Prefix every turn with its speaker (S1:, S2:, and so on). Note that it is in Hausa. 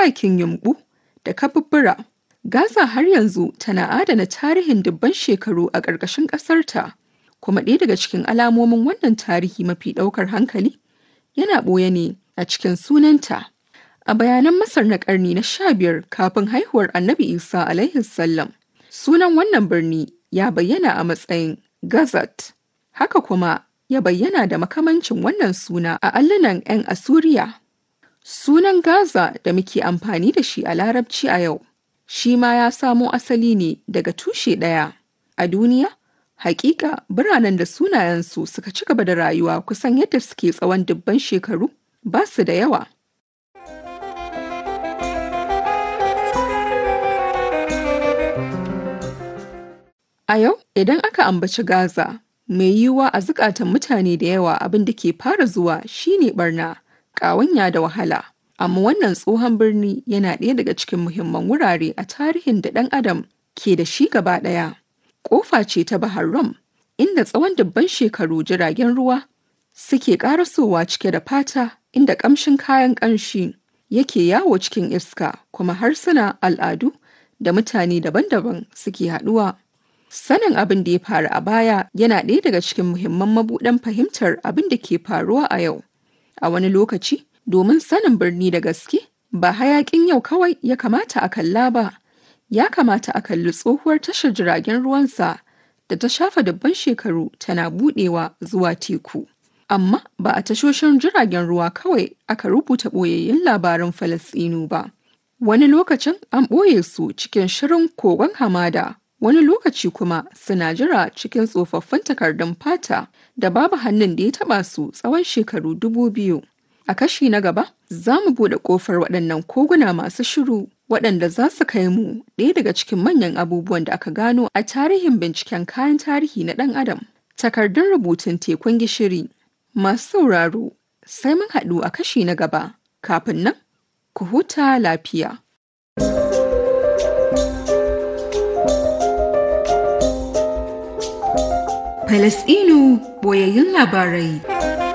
S1: turakin yumɓu da kabubbura. Gaza har yanzu tana adana tarihin dubban shekaru a ƙarƙashin ƙasarta, kuma ɗaya daga cikin alamomin wannan tarihi mafi ɗaukar hankali yana ɓoye ne a cikin sunanta. A bayanan Masar na ƙarni na sha biyar kafin haihuwar Annabi Isa alaihi salam, sunan wannan birni ya bayyana a matsayin Gazat. Haka kuma ya bayyana da makamancin wannan suna a allunan 'yan Asuriya. Sunan Gaza da muke amfani da shi a Larabci a yau, shi ma ya samo asali ne daga tushe ɗaya. A duniya, hakika biranen da sunayensu suka ci gaba da rayuwa kusan yadda suke tsawon dubban shekaru ba su da yawa. A yau, idan aka ambaci Gaza, mai yiwuwa a zukatan mutane da yawa abin da ke fara zuwa shine barna, ƙawanya da wahala. Amma wannan tsohon birni yana ɗaya daga cikin muhimman wurare a tarihin da ɗan adam ke da shi gaba ɗaya. Ƙofa ce ta Bahar Rum, inda tsawon dubban shekaru jiragen ruwa suke ƙarasowa cike da fata inda ƙamshin kayan ƙanshi yake yawo cikin iska kuma harsuna al'adu da mutane daban-daban suke haɗuwa. Sanin abin da ya faru a baya yana ɗaya daga cikin muhimman mabuɗan fahimtar abin da ke faruwa a yau. A wani lokaci, domin sanin birni da gaske, ba hayaƙin yau kawai ya kamata a kalla ba, ya kamata a kalli tsohuwar tashar jiragen ruwansa da ta shafa dubban shekaru tana buɗewa zuwa teku. Amma ba a tashoshin jiragen ruwa kawai aka rubuta ɓoyayyun labaran Falasɗinu ba. Wani lokacin an ɓoye su cikin shirin kogon hamada wani lokaci kuma suna jira cikin tsofaffin takardun fata da babu hannun da ya taba su tsawon shekaru dubu biyu. A kashi na gaba, za mu buɗe ƙofar waɗannan koguna masu shiru waɗanda za su kai mu ɗaya daga cikin manyan abubuwan da aka gano a tarihin binciken kayan tarihi na ɗan adam. Takardun rubutun tekun gishiri. Masu sauraro, sai mun haɗu a kashi na gaba. Kafin nan, ku huta lafiya. Falasɗinu boyayyun labarai.